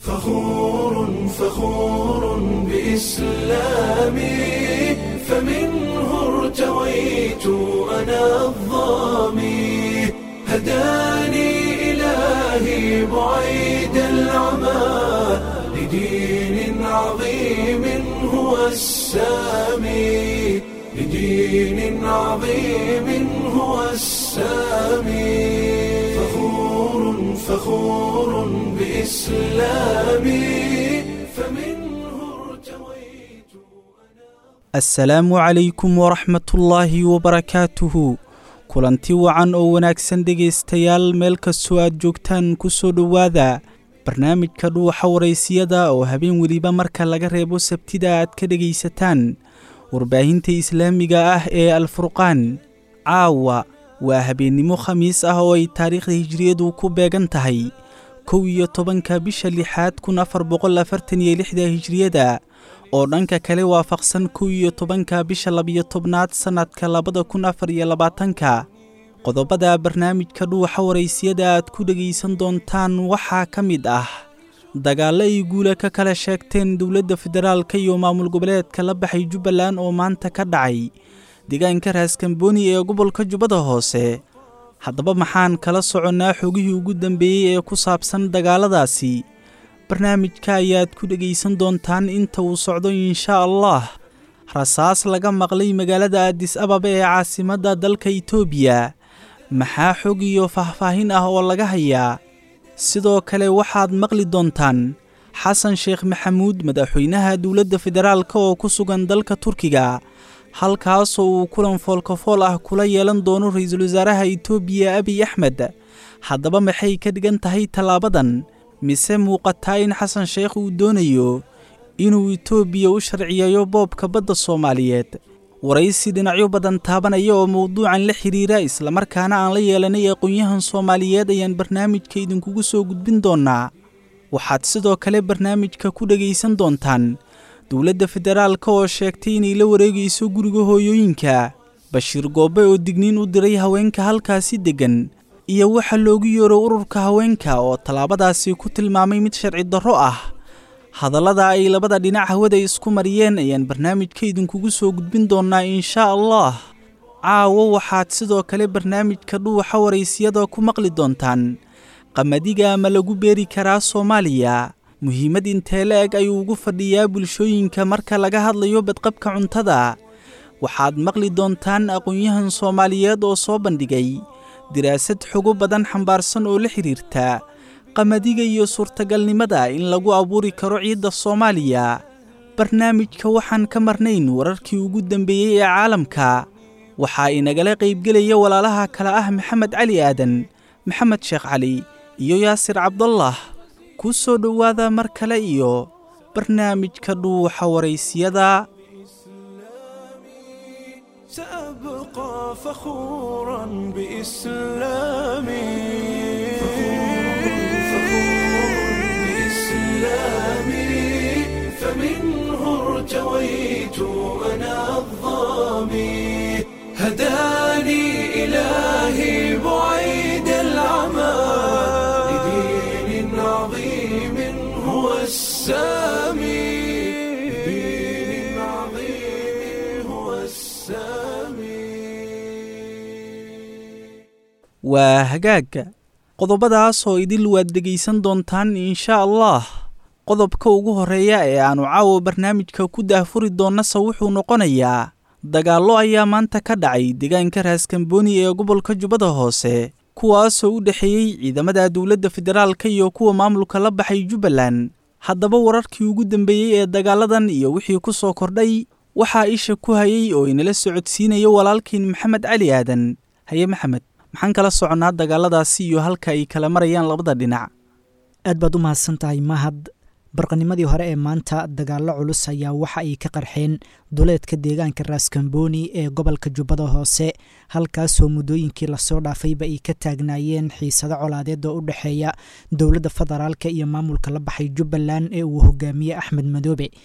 فخور فخور بإسلامي فمنه ارتويت أنا الظامي هداني إلهي بعيد العمى لدين عظيم هو السامي لدين عظيم هو السامي فخور فخور بإسلامي فمنه ارتويت assalaamu calaykum waraxmatullaahi wabarakaatuhu kulanti wacan oo wanaagsan dhegaystayaal meel kastoo aad joogtaan ku soo dhowaada barnaamijka dhuuxa waraysiyada oo habeen weliba marka laga reebo sabtida aad ka dhegaysataan warbaahinta islaamiga ah ee alfurqaan caawa waa habeennimo khamiis ah oo ay taariikhda hijiriyadu ku beegan tahay kow iyo tobanka bisha lixaad kun afar boqol afartan iyo lixda hijiriyada oo dhanka kale waafaqsan kow iyo tobanka bisha labiyo tobnaad sannadka labada kun afar iyo labaatanka qodobada barnaamijka dhuuxa waraysiyada aad ku dhegaysan doontaan waxaa ka mid ah dagaallo ay guula ka kala sheegteen dowladda federaalka iyo maamul goboleedka la baxay jubbaland oo maanta ka dhacay deegaanka raaskambooni ee gobolka jubbada hoose haddaba maxaan kala soconnaa xogihii ugu dambeeyey ee ku saabsan dagaalladaasi barnaamijka ayaad ku dhegaysan doontaan inta uu socdo inshaa allah rasaas laga maqlay magaalada aadis ababa ee caasimadda dalka itoobiya maxaa xog iyo faahfaahin ah oo laga hayaa sidoo kale waxaad maqli doontaan xasan sheekh maxamuud madaxweynaha dowladda federaalka oo ku sugan dalka turkiga halkaasoo uu kulan foolkafool ah kula yeelan doono ra-iisul wasaaraha itoobiya abiy axmed haddaba maxay ka dhigan tahay tallaabadan mise muuqataa in xasan sheekh uu doonayo inuu itoobiya u sharciyeeyo boobka badda soomaaliyeed waraysi dhinacyo badan taabanaya oo mowduucan la xidhiira islamarkaana aan la yeelanay aqoon-yahan soomaaliyeed ayaan barnaamijka idinkugu soo gudbin doonnaa waxaad sidoo kale barnaamijka ku dhegaysan doontaan dowladda federaalka oo sheegtay inay la wareegayso guriga hooyooyinka bashiir goobe oo digniin u diray haweenka halkaasi deggan iyo waxa loogu yeero ururka haweenka oo tallaabadaasi ku tilmaamay mid sharci darro ah hadallada ay labada dhinac hawada isku mariyeen ayaan barnaamijka idinkugu soo gudbin doonnaa inshaa allah caawo waxaad sidoo kale barnaamijka dhuuxa waraysiyada ku maqli doontaan qamadiga ma lagu beeri karaa soomaaliya muhiimad intee la eg ayuu ugu fadhiyaa bulshooyinka marka laga hadlayo badqabka cuntada waxaad maqli doontaan aqoon-yahan soomaaliyeed oo soo bandhigay diraasad xogo badan xambaarsan oo la xidhiirta qamadiga iyo suurtagalnimada in lagu abuuri karo ciidda soomaaliya barnaamijka waxaan ka marnayn wararkii ugu dambeeyey ee caalamka waxaa inagala qaybgelaya walaalaha kale ah maxamed cali aadan maxamed sheekh cali iyo yaasir cabdallah ku soo dhowaada mar kale iyo barnaamijka dhuuxa waraysiyada سأبقى فخورا بإسلامي بإسلامي فمنه ارتويت أنا الظامي هداني إلهي بعيد العمى لدين عظيم هو السامي لدين عظيم هو السامي waa hagaagga qodobadaas oo idil waad dhegaysan doontaan inshaa allah qodobka ugu horreeya ee aannu caawa barnaamijka ku daahfuri doonnase wuxuu noqonayaa dagaallo ayaa maanta ka dhacay deegaanka raaskambooni ee gobolka jubbada hoose kuwaasoo u dhexeeyey ciidamada dowladda federaalka iyo kuwa maamulka la baxay jubbaland haddaba wararkii ugu dambeeyey ee dagaaladan iyo wixii ku soo kordhay waxaa isha ku hayay oo inala socodsiinaya walaalkiin maxamed cali aadan haye maxamed maxaan kala soconnaa dagaaladaasi iyo halka ay kala marayaan labada dhinac aad baad u mahadsan tahay mahad barqanimadii hore ee maanta dagaallo culus ayaa waxa ay ka qarxeen duleedka deegaanka raaskambooni ee gobolka jubbada hoose halkaasoo muddooyinkii lasoo dhaafayba ay ka taagnaayeen xiisado colaadeed oo u dhexeeya dowladda federaalka iyo maamulka la baxay jubbaland ee uu hogaamiye axmed madoobe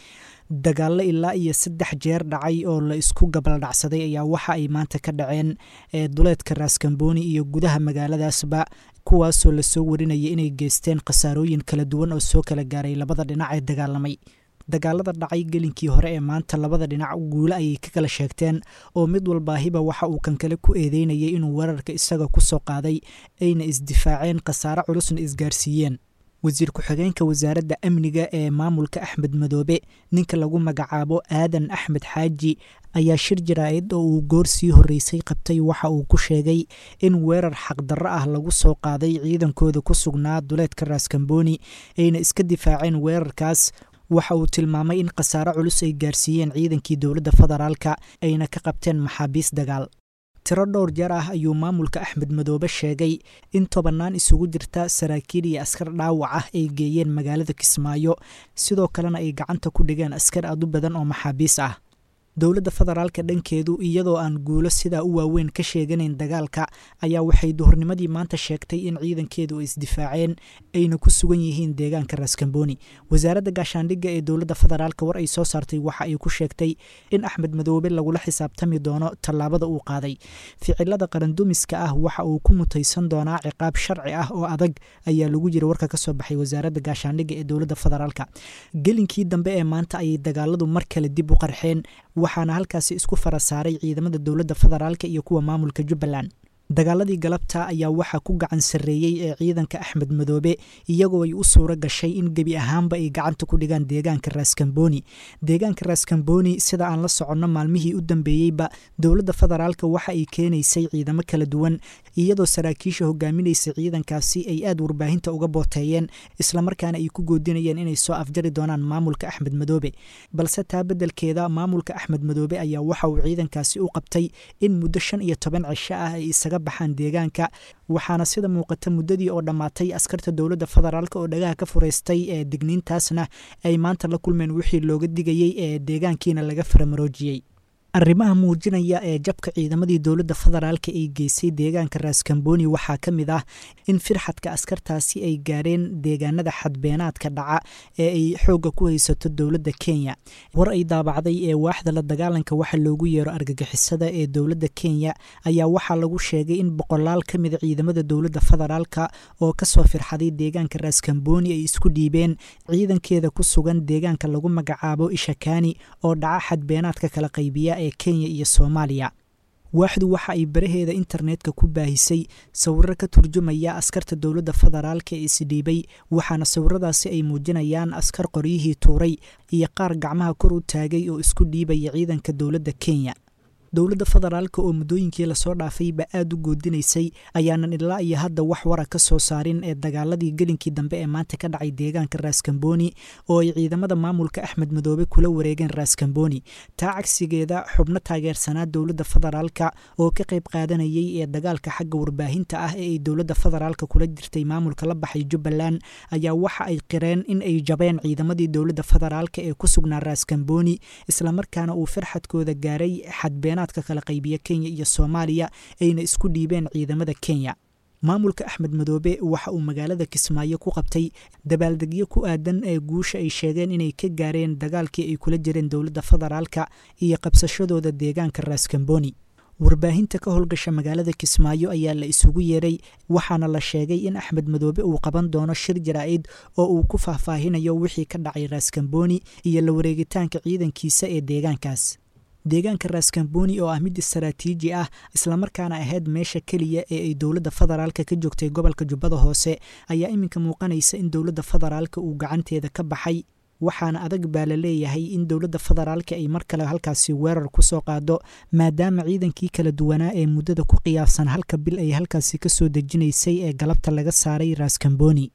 dagaallo ilaa iyo saddex jeer dhacay oo la isku gabaldhacsaday ayaa waxa ay maanta ka dhaceen duleedka raaskambooni iyo gudaha magaaladaasba kuwaasoo lasoo warinaya inay geysteen khasaarooyin kala duwan oo soo kala gaaray labada dhinac ee dagaalamay dagaalada dhacay gelinkii hore ee maanta labada dhinac guule ayay ka kala sheegteen oo mid walbaahiba waxa uu kan kale ku eedeynayay inuu weerarka isaga ku soo qaaday ayna isdifaaceen khasaare culusna isgaarsiiyeen wasiir ku-xigeenka wasaaradda amniga ee maamulka axmed madoobe ninka lagu magacaabo aadan axmed xaaji ayaa shir jaraa'id oo uu goor sii horreysay qabtay waxa uu ku sheegay in weerar xaqdarro ah lagu soo qaaday ciidankooda ku sugnaa duleedka raaskambooni ayna iska difaaceen weerarkaas waxa uu tilmaamay in khasaare culus ay gaarsiiyeen ciidankii dowladda federaalka ayna ka qabteen maxaabiis dagaal tiro dhowr jeer ah ayuu maamulka axmed madoobe sheegay in tobannaan isugu jirta saraakiil iyo askar dhaawac ah ay geeyeen magaalada kismaayo sidoo kalena ay gacanta ku dhigeen askar aad u badan oo maxaabiis ah dowladda federaalka dhankeedu iyadoo aan guulo sidaa u waaweyn ka sheeganayn dagaalka ayaa waxay duhurnimadii maanta sheegtay in ciidankeedu ay isdifaaceen ayna ku sugan yihiin deegaanka raaskambooni wasaaradda gaashaandhigga ee dowladda federaalka war ay soo saartay waxa ay ku sheegtay in axmed madoobe lagula xisaabtami doono tallaabada uu qaaday ficilada qarandumiska ah waxa uu ku mutaysan doonaa ciqaab sharci ah oo adag ayaa lagu jira warka ka soo baxay wasaaradda gaashaandhigga ee dowladda federaalka gelinkii dambe ee maanta ayay dagaaladu mar kale dib u qarxeen waxaana halkaasi isku fara saaray ciidamada dowladda federaalka iyo kuwa maamulka jubbaland dagaaladii galabta ayaa waxaa ku gacan sarreeyey ee ciidanka axmed madoobe iyagoo ay u suuro gashay in gebi ahaanba ay gacanta ku dhigaan deegaanka raaskambooni deegaanka raaskambooni sida aan la soconno maalmihii u dambeeyeyba dowladda federaalka waxa ay keenaysay ciidamo kala duwan iyadoo saraakiisha hogaaminaysa ciidankaasi ay aad warbaahinta uga booteeyeen islamarkaana ay ku goodinayeen inay soo afjari doonaan maamulka axmed madoobe balse taa beddelkeeda maamulka axmed madoobe ayaa waxa uu ciidankaasi u qabtay in muddo shan iyo toban cisho ah ay isaga baxaan deegaanka waxaana sida muuqata muddadii oo dhammaatay askarta dowladda federaalk oo dhagaha ka fureystay ee digniintaasna ay maanta la kulmeen wixii looga digayey ee deegaankiina laga faramaroojiyey arrimaha muujinaya ee jabka ciidamadii dowladda federaalka ay geysay deegaanka raaskambooni waxaa ka mid ah in firxadka askartaasi ay gaareen deegaanada xadbeenaadka dhaca ee ay xoogga ku haysato dowladda kenya war ay daabacday ee waaxda la dagaalanka waxa loogu yeero argagixisada ee dowladda kenya ayaa waxaa lagu sheegay in boqolaal ka mida ciidamada dowladda federaalka oo kasoo firxaday deegaanka raaskambooni ay isku dhiibeen ciidankeeda ku sugan deegaanka lagu magacaabo ishakani oo dhaca xadbeenaadka kala qaybiya ee kenya iyo soomaaliya waaxdu waxa ay baraheeda internetka ku baahisay sawiro ka turjumaya askarta dowladda federaalka ee isdhiibay waxaana sawiradaasi ay muujinayaan askar qoryihii tuuray iyo qaar gacmaha kor u taagay oo isku dhiibaya ciidanka dowladda kenya dowladda federaalka oo muddooyinkii lasoo dhaafayba aada u goodinaysay ayaanan ilaa iyo hadda wax wara ka soo saarin ee dagaaladii gelinkii dambe ee maanta ka dhacay deegaanka raaskambooni oo ay ciidamada maamulka axmed madoobe kula wareegeen raaskambooni taa cagsigeeda xubno taageersanaa dowladda federaalka oo ka qayb qaadanayay ee dagaalka xagga warbaahinta ah ee ay dowladda federaalka kula jirtay maamulka la baxay jubbaland ayaa waxa ay qireen in ay jabeen ciidamadii dowladda federaalka ee ku sugnaa raaskambooni islamarkaana uu farxadkooda gaaray xadbeenaad kala qaybiya kenya iyo soomaaliya ayna isku dhiibeen ciidamada kenya maamulka axmed madoobe waxa uu magaalada kismaayo ku qabtay dabaaldegyo ku aadan ee guusha ay sheegeen inay ka gaareen dagaalkii ay kula jireen dowladda federaalka iyo qabsashadooda deegaanka raaskambooni warbaahinta ka howlgasha magaalada kismaayo ayaa la isugu yeeray waxaana la sheegay in axmed madoobe uu qaban doono shir jaraa'id oo uu ku faahfaahinayo wixii ka dhacay raaskambooni iyo la wareegitaanka ciidankiisa ee deegaankaas deegaanka raaskambooni oo ah mid istaraatiiji ah islamarkaana ahayd meesha keliya ee ay dowladda federaalka ka joogtay gobolka jubbada hoose ayaa iminka muuqanaysa in dowladda federaalka uu gacanteeda ka baxay waxaana adag baa la leeyahay in dowladda federaalka ay mar kale halkaasi weerar ku soo qaado maadaama ciidankii kala duwanaa ee muddada ku qiyaabsan halka bil ay halkaasi ka soo dejinaysay ee galabta laga saaray raaskambooni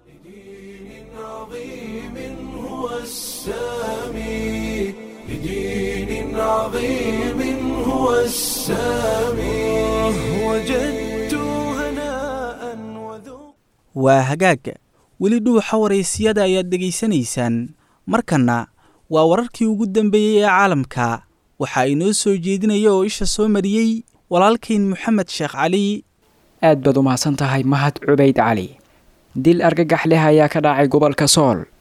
عظيم هو السامي وجدت هناء وذوق waa hagaag weli dhuuxa waraysiyada ayaad dhegaysanaysaan markanna waa wararkii ugu dambeeyey ee caalamka waxaa inoo soo jeedinaya oo isha soo mariyey walaalkayn moxamed sheekh cali aad baad u mahadsan tahay mahad cubayd cali dil argagax leh ayaa ka dhacay gobolka sool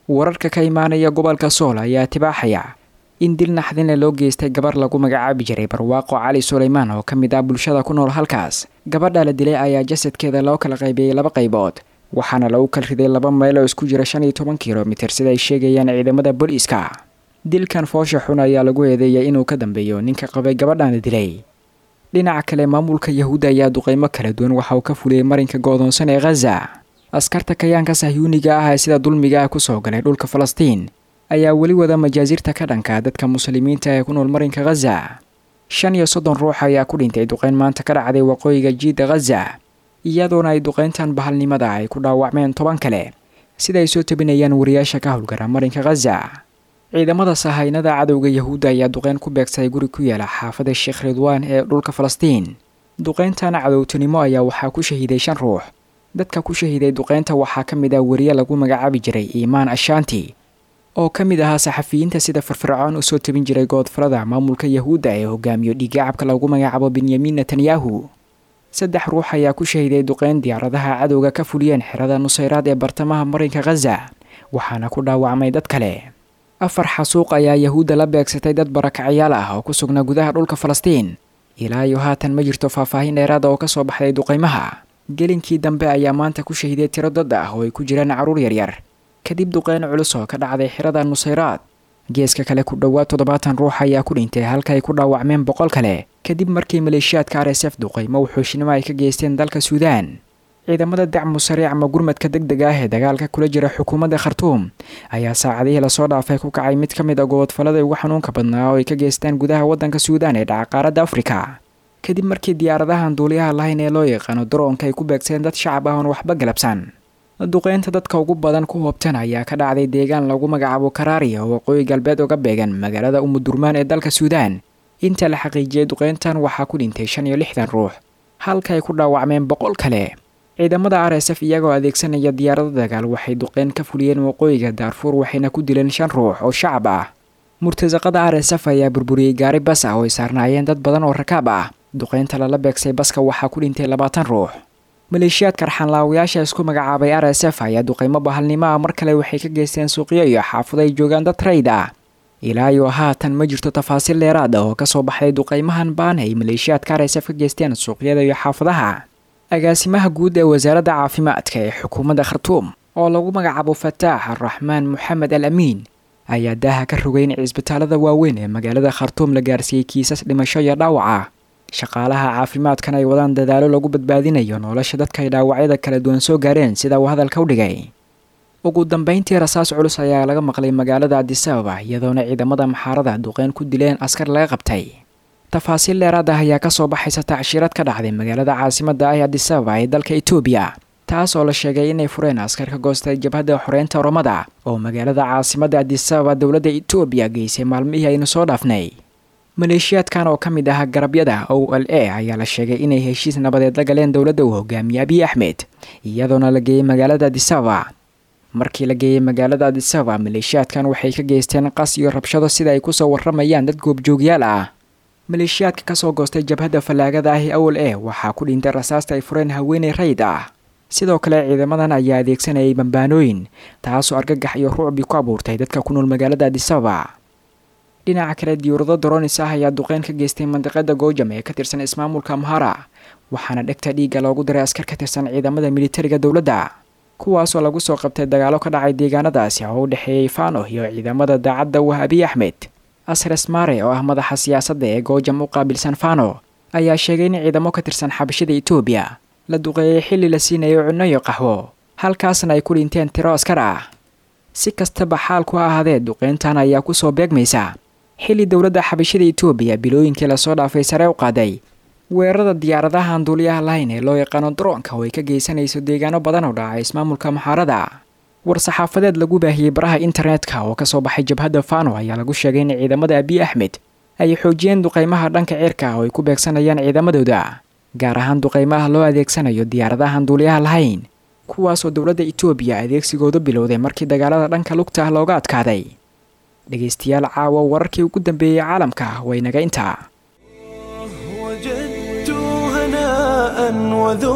wararka ka imaanaya gobolka sool ayaa tibaaxaya in dil naxdinle loo geystay gabar lagu magacaabi jiray barwaaqo cali suleymaan oo ka mid ah bulshada ku nool halkaas gabadha la dilay ayaa jasadkeeda loo kala qaybiyey laba qaybood waxaana lagu kal riday laba mayl oo isku jira shan iyo toban kilomitir sida ay sheegayaan ciidamada booliiska dilkan foosha xun ayaa lagu eedeeyay inuu ka dambeeyo ninka qabay gabadhan la dilay dhinaca kale maamulka yahuudda ayaa duqeymo kala duwan waxa uu ka fuliyey marinka go-doonsan ee khaza askarta kayaanka sahyuuniga ah ee sida dulmiga ah kusoo galay dhulka falastiin ayaa weli wada majaasirta ka dhanka dadka muslimiinta ee ku nool marinka khaza shan iyo soddon ruux ayaa ku dhintay duqeyn maanta ka dhacday waqooyiga jiidda khaza iyadoona ay duqeyntan bahalnimada ay ku dhaawacmeen toban kale sida ay soo tabinayaan wariyaasha ka howlgara marinka khaza ciidamada sahaynada cadowga yahuudda ayaa duqeyn ku beegsaday guri ku yaala xaafada sheekh ridwaan ee dhulka falastiin duqeyntan cadowtinimo ayaa waxaa ku shahiiday shan ruux dadka ku shahiiday duqeynta waxaa ka mid ah wariye lagu magacaabi jiray iimaan ashaanti oo ka mid ahaa saxafiyiinta sida firfircoon usoo tabin jiray goodfalada maamulka yahuudda ee hogaamiyo dhiigacabka lagu magacaabo benyamin netanyahu saddex ruux ayaa ku shahiiday duqeyn diyaaradaha cadowga ka fuliyeen xerada nusayraad ee bartamaha marinka khaza waxaana ku dhaawacmay dad kale afar xasuuq ayaa yahuudda la beegsatay dad barakacyaal ah oo ku sugnaa gudaha dhulka falastiin ilaa iyo haatan ma jirto faahfaahin dheeraada oo kasoo baxday duqeymaha gelinkii dambe ayaa maanta ku shahiiday tiro dad ah oo ay ku jiraan carruur yaryar kadib duqeyn culus oo ka dhacday xerada nusayraad geeska kale ku dhowaad toddobaatan ruux ayaa ku dhintay halka ay ku dhaawacmeen boqol kale kadib markii maleeshiyaadka r s f duqeymo wuxuushnimo ay ka geysteen dalka suudaan ciidamada dacmu sariic ama gurmadka deg deg ah ee dagaalka kula jira xukuumadda khartuum ayaa saacadihii lasoo dhaafay ku kacay mid ka mid a gobodfallada ugu xanuunka badnaa oo ay ka geystaan gudaha waddanka suudaan ee dhaca qaaradda afrika kadib markii diyaaradahan duuliyaha lahayn ee loo yaqaano daroonka ay ku beegseen dad shacab ah oon waxba galabsan duqeynta dadka ugu badan ku hoobtan ayaa ka dhacday deegaan lagu magacaabo karaariya oo waqooyi galbeed uga beegan magaalada umudurmaan ee dalka suudaan inta la xaqiijiyey duqeyntan waxaa ku dhintay shan iyo lixdan ruux halka ay ku dhaawacmeen boqol kale ciidamada r s f iyagoo adeegsanaya diyaarado dagaal waxay duqeyn ka fuliyeen waqooyiga daarfuur waxayna ku dileen shan ruux oo shacab ah murtasaqada r s f ayaa burburiyey gaari bas ah oo ay saarnaayeen dad badan oo rakaab ah duqeynta lala beegsay baska waxaa ku dhintay labaatan ruux maleeshiyaadka arxanlaawayaasha isku magacaabay r s f ayaa duqeymo bahalnimo ah mar kale waxay ka geysteen suuqyo iyo xaafado ay joogaan dad rayd ah ilaa iyo haatan ma jirto tafaasiil dheeraad ah oo kasoo baxday duqeymahan baan ay maleeshiyaadka r s f ka geysteen suuqyada iyo xaafadaha agaasimaha guud ee wasaaradda caafimaadka ee xukuumadda khartuum oo lagu magacaabo fataax araxmaan moxamed al amiin ayaa daaha ka rogay in cisbitaalada waaweyn ee magaalada khartuum la gaarsiiyey kiisas dhimasho iyo dhaawac ah shaqaalaha caafimaadkan ay wadaan dadaalo lagu badbaadinayo nolosha dadka ay dhaawacyada kala duwan soo gaareen sida uu hadalka u dhigay ugu dambeyntii rasaas culus ayaa laga maqlay magaalada adisababa iyadoona ciidamada maxaarada duqeyn ku dileen askar laga qabtay tafaasiil dheeraad ah ayaa kasoo baxaysa tacshirad ka dhacday magaalada caasimadda ah ee adisababa ee dalka etoobiya taas oo la sheegay inay fureen askar ka goostay jabhadda xoreynta oromada oo magaalada caasimadda adisababa dowladda etoobiya geysay maalmihii aynu soo dhaafnay maleeshiyaadkan oo ka mid ah garabyada o l a ayaa la sheegay inay heshiis nabadeed la galeen dowladda uu hogaamiye abiy axmed iyadoona la geeyey magaalada adisababa markii la geeyey magaalada adisababa maleeshiyaadkan waxay ka geysteen qas iyo rabshado sida ay kusoo waramayaan dad goobjoogyaal ah maleeshiyaadka kasoo goostay jabhadda fallaagada ah ee awal e waxaa ku dhintay rasaasta ay fureen haweeney rayd ah sidoo kale ciidamadan ayaa adeegsanayay bambaanooyin taasoo argagax iyo rucbi ku abuurtay dadka ku nool magaalada adisababa dhinaca kale diyuurado doronis ah ayaa duqeyn ka geystay mandiqada goojam ee ka tirsan ismaamulka amhara waxaana dhegta dhiigga loogu diray askar ka tirsan ciidamada militariga dowladda kuwaasoo lagu soo qabtay dagaalo ka dhacay deegaanadaasi oo u dhexeeyey fano iyo ciidamada daacadda wah abiy axmed asres mare oo ah madaxa siyaasadda ee goojam u qaabilsan fano ayaa sheegay in ciidamo ka tirsan xabashada etoobiya la duqeeyey xilli la siinayo cunno iyo qaxwo halkaasna ay ku dhinteen tiro askar ah si kastaba xaalku ha ahaadee duqeyntan ayaa kusoo beegmaysa xilli dowladda xabashada etoobiya bilooyinkii lasoo dhaafay sare u qaaday weerarada diyaaradahan duuliyaha lahayn ee loo yaqaano daroonka oo ay ka geysanayso deegaano badan oo dhaca ismaamulka maxaarada war-saxaafadeed lagu baahiyey baraha internetka oo kasoo baxay jabhadda fano ayaa lagu sheegay in ciidamada abiy axmed ay xoojiyeen duqeymaha dhanka cirka oo ay ku beegsanayaan ciidamadooda gaar ahaan duqeymaha loo adeegsanayo diyaaradahan duuliyaha lahayn kuwaasoo dowladda etoobiya adeegsigooda bilowday markii dagaalada dhanka lugta ah looga adkaaday dhegaystayaal caawa wararkii ugu dambeeyey caalamka waynaga intaa وجدت هناء وذقت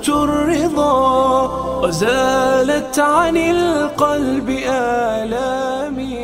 وجدت الرضا وزالت عن القلب آلامي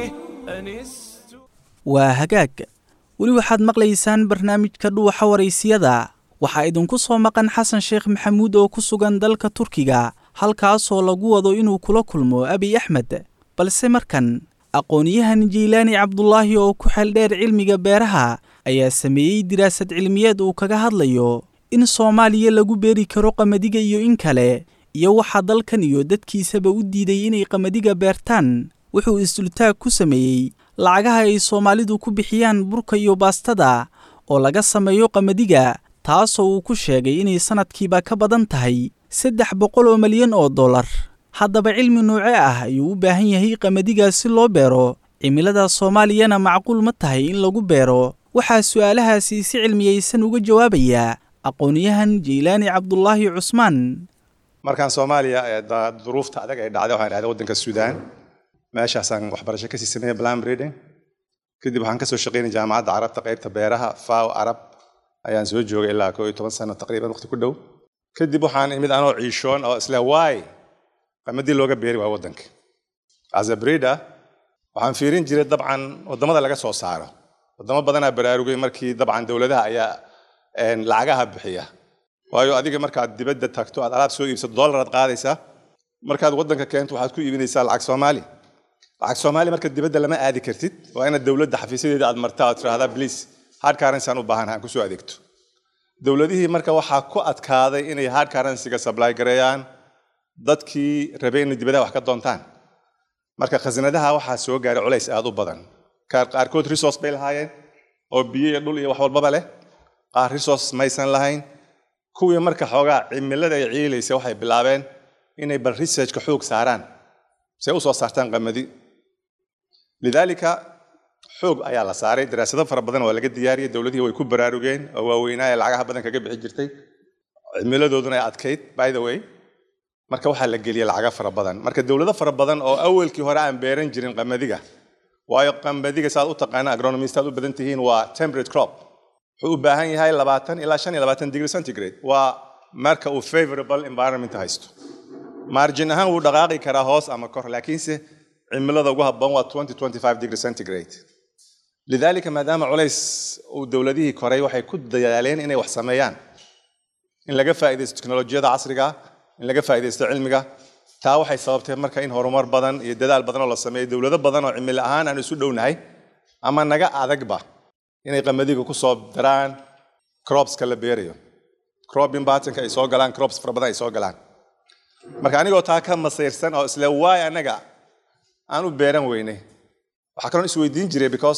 أنست waa hagaag weli waxaad maqlaysaan barnaamijka dhuuxa waraysiyada waxaa idinku soo maqan xasan sheekh maxamuud oo ku sugan dalka turkiga halkaasoo lagu wado inuu kula kulmo abiy axmed balse markan aqoon-yahan jiilaani cabdulaahi oo ku xeeldheer cilmiga beeraha ayaa sameeyey diraasad cilmiyeed uu kaga hadlayo in soomaaliya lagu beeri karo qamadiga iyo in kale iyo waxaa dalkan iyo dadkiisaba u diiday inay qamadiga beertaan wuxuu isdultaag ku sameeyey lacagaha ay soomaalidu ku bixiyaan burka iyo baastada oo laga sameeyo qamadiga taasoo uu ku sheegay inay sannadkiiba ka badan tahay saddex boqol oo malyan oo dollar haddaba cilmi nuuce ah ayuu u baahan yahay qamadiga si loo beero cimilada soomaaliyana macquul ma tahay in lagu beero waxaa su'aalahaasi si cilmiyaysan uga jawaabaya aqoon-yahan jeylaani cabdulaahi cusmaan markaan soomaaliya ee da- duruufta adag ay dhacday waxaan dhahday waddanka suudaan meeshaasaan waxbarasho kasii sameeyey plan breeding kadib waxaan kasoo shaqeynay jaamacadda carabta qaybta beeraha faw arab ayaan soo joogay ilaa koo iyo toban sano taqriiban waqti ku dhow kadib waxaan imid anoo ciishoon oo isle waay qamadii looga beeri waa waddanka as a breeder waxaan fiirin jiray dabcan waddamada laga soo saaro waddamo badanaa baraarugay markii dabcan dowladaha ayaa een, lacagaha bixiya waayo adiga markaad dibadda tagto aad alaab soo iibsato dollar aad qaadaysaa markaad waddanka keento waxaad ku iibinaysaa lacag soomaali lacag soomaali marka dibadda lama aadi kartid waa inaad dowladda xafiisyadeeda aad martaa aad tiraahdaa please hard currency aan u baahanahay aan kusoo adeegto dowladihii marka waxaa ku adkaaday inay hard currency-ga supply gareeyaan dadkii rabay inay dibadaha wax ka doontaan marka khasnadaha waxaa soo gaaray culays aad u badan Qaar- qaarkood resource bay lahaayeen oo biyo iyo dhul iyo wax walbaba leh qaar resource maysan lahayn kuwii marka xoogaa cimilada ay ciilaysa waxay bilaabeen inay bal researchka xoog saaraan si ay u soo saartaan qamadi lidaalika xoog ayaa la saaray daraasado fara badan waa laga diyaariyey dowladihii way ku baraarugeen oo waaweynaa ee lacagaha badan kaga bixi jirtay cimiladooduna ay adkayd by the way marka waxaa la geliyey lacaga fara badan marka dowlado fara badan oo awalkii hore aan beeran jirin qamadiga waayo qamadiga saad u taqaana agronomist aad u badan tihiin waa temperate crop wuxuu u baahan yahay labaatan ilaa shan iyo labaatan degree centigrade waa marka uu favorable environment haysto margin ahaan wuu dhaqaaqi karaa hoos ama kor laakiinse cimilada ugu habboon waa 20 25 degree centigrade lidaalika maadaama culays uu dowladihii koray waxay ku dadaaleen inay wax sameeyaan in laga faa'iidaysto teknolojiyada casriga in laga faa'iidaysto cilmiga taa waxay sababtay marka in horumar badan iyo dadaal badan oo la sameeyo dowlado badan oo cimilo ahaan aan isu dhownahay ama naga adagba inay qamadiga ku soo daraan cropska la beerayo cropping patternka ay soo galaan crops fara badan ay soo galaan marka anigoo taa ka masayrsan oo isle waay anaga aan u beeran weynay waxaa kaloon isweydiin jiray because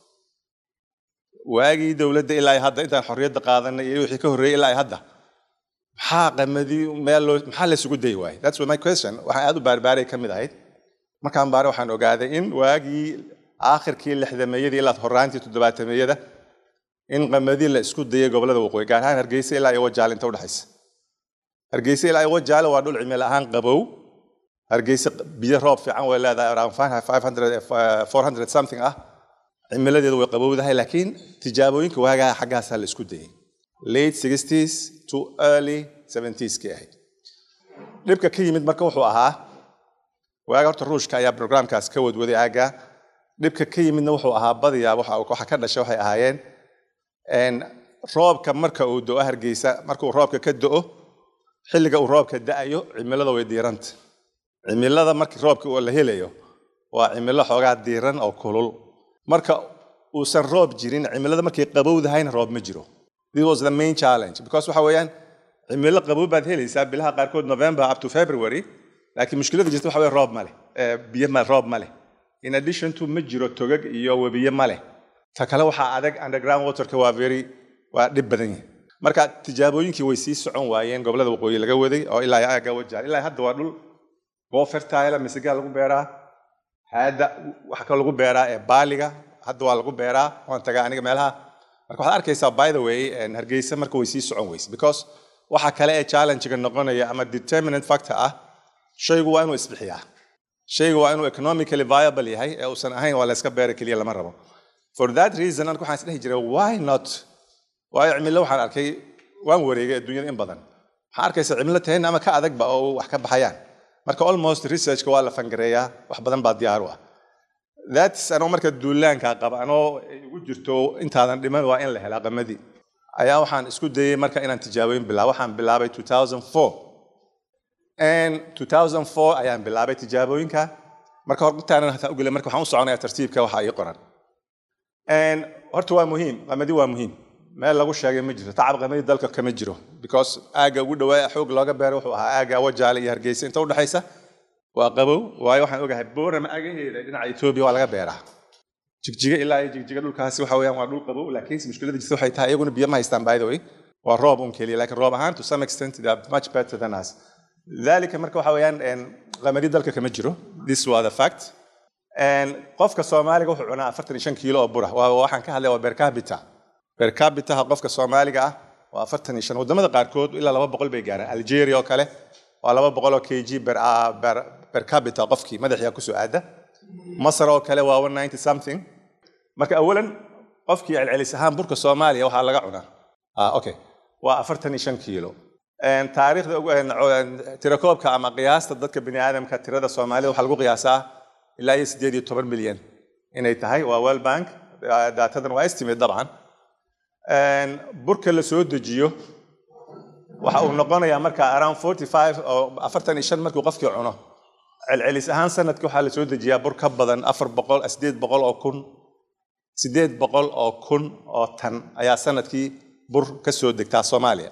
waagii dowladda ilaa ay hadda intaan xorriyadda qaadanay iyo wixii ka horreeyey ilaa ay hadda maxaa qamadi meel loo maxaa laysugu dayi waayey that's my question waxaan aad u baarbaaray ka mid ahayd markaan baare waxaan ogaaday in waagii aakhirkii lixdameeyadii ilaa horaantii toddobaatameyada in qamadi la isku dayay gobollada waqooyi gaar ahaan hargeysa ilaa iyo wajaale inta udhexaysa hargeysa ilaa iyo wajaale waa dhul cimilo ahaan qabow hargeysa biyo roob fiican way leedahay around 500 400 something ah cimiladeedu way qabowdahay laakiin tijaabooyinka waagaa xaggaasaa la isku dayay late 60s to early 70s kii ahayd dhibka ka yimid marka wuxuu ahaa waaga horta ruushka ayaa programkaas ka wadwaday aagga dhibka ka yimidna wuxuu ahaa badiyaa waxa waxa ka dhashay waxay ahaayeen een, roobka marka uu do-o hargeysa marka uu roobka ka do-o xilliga uu roobka da-ayo cimilada way diiranta cimilada markii roobka uu la helayo waa cimilo xoogaa diiran oo kulul marka uusan roob jirin cimilada markay qabowdahayna roob ma jiro this was the main challenge because waxa weeyaan cimilo qabow baad helaysaa bilaha qaarkood november up to february laakiin mushkilada jirta waxa weeye roob ma leh Eh, biyo ma roob ma leh in addition to ma jiro togag iyo webiyo ma leh ta kale waxaa adag underground waterka waa very waa dhib badan yahay marka tijaabooyinkii way sii socon waayeen gobollada waqooyi laga waday oo ilaa iyo aagga wajaal ilaa hadda waa dhul goo fertile misigaa lagu beeraa hadda waxa kaloo lagu beeraa ee baaliga hadda waa lagu beeraa waan tagaa aniga meelaha marka waxaad arkaysaa by the way en, hargeysa marka way sii socon weyse because waxa kale ee challenge-ga noqonaya ama determinant factor ah shaygu waa inuu isbixiyaa shaygu waa inuu economically viable yahay ee uusan ahayn waa la iska beera keliya lama rabo for that reason anigu waxaan isdhehi jiray why not waayo cimilo waxaan arkay waan wareegay adduunyada in badan waxaa arkaysa cimilo tahayn ama ka adagba oo wax ka baxayaan marka almost researchka waa la fangareeyaa wax badan baa diyaar u ah thats anoo marka duulaanka qaba anoo igu jirto intaadan dhiman waa in la helaa qamadii ayaa waxaan isku dayay marka inaan tijaaboyin bilaabo waxaan bilaabay 2004 and 2004 ayaan bilaabay tijaabooyinka marka hor intaanan hataa ugele marka waxaan u soconayaa tartiibka waxa ii qoran and horta waa muhiim qamadi waa muhiim meel lagu sheegay ma jirto tacab qamadi dalka kama jiro because aagga ugu dhawaa xoog looga beeray wuxuu ahaa aagga wajaale iyo hargeysa inta udhexaysa waa qabow waayo waxaan ogahay boorama agaheeda dhinaca etoobiya waa laga beeraa jigjiga ilaa iyo jigjiga dhulkaasi waxa weeyaan waa dhul qabow laakiin mushkiladda jirta waxay tahay iyaguna biyo ma haystaan by the way waa roob un keliya laakiin roob ahaan to some extent they are much better than us dalika marka waxa weeyaan qamadi dalka kama jiro this was the fact qofka soomaaliga wuxuu cunaa afartan iyo shan kiilo oo bura waxaan ka hadlay waa per capita per capitaha qofka soomaaliga ah waa afartan iyo shan wadamada qaarkood ilaa laba boqol bay gaaraan algeria oo kale waa laba boqol oo kg per, per, per capita qofkii madaxiya kusoo aada masar oo kale waa one ninety something marka awalan qofkii celcelis ahaan burka soomaaliya waxaa laga cunaa ah, okay waa afartan iyo shan kiilo taariikhda tirakoobka ama qiyaasta dadka bini aadamka tirada soomaalida waxaa lagu qiyaasaa ilaa iyo sideed iyo toban milyan inay tahay waa world bank daatadan waa estimate dabcan burka la soo dejiyo waxa uu noqonayaa marka around forty five oo afartan iyo shan markuu qofkii cuno celcelis ahaan sanadkii waxaa la soo dejiyaa bur ka badan afar boqol sideed boqol oo kun sideed boqol oo kun oo tan ayaa sanadkii bur ka soo degtaa soomaaliya